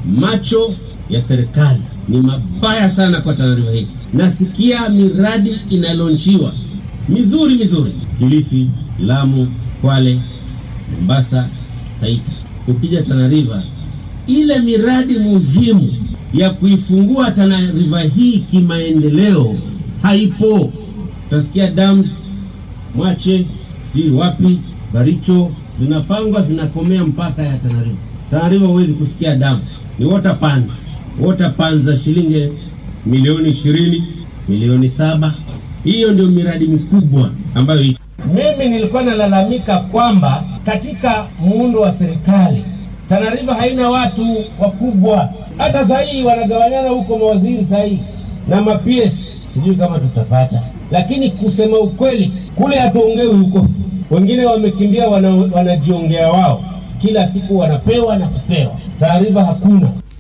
macho ya serikali ni mabaya sana kwa Tana River hii. Nasikia miradi inalonchiwa mizuri mizuri, Kilifi, Lamu, Kwale, Mombasa, Taita. Ukija Tana River, ile miradi muhimu ya kuifungua Tana River hii kimaendeleo haipo. Utasikia dams Mwache, sijui wapi, Baricho zinapangwa zinakomea mpaka ya Tana River. Tana River huwezi kusikia damu, ni water pans, water pans za shilingi milioni ishirini, milioni saba. Hiyo ndio miradi mikubwa ambayo iko. Mimi nilikuwa nalalamika kwamba katika muundo wa serikali Tana River haina watu wakubwa. Hata saa hii wanagawanyana huko mawaziri saa hii na ma-PS, sijui kama tutapata, lakini kusema ukweli kule hatuongewi huko. Wengine wamekimbia wana, wanajiongea wao, kila siku wanapewa na kupewa. Tana River hakuna.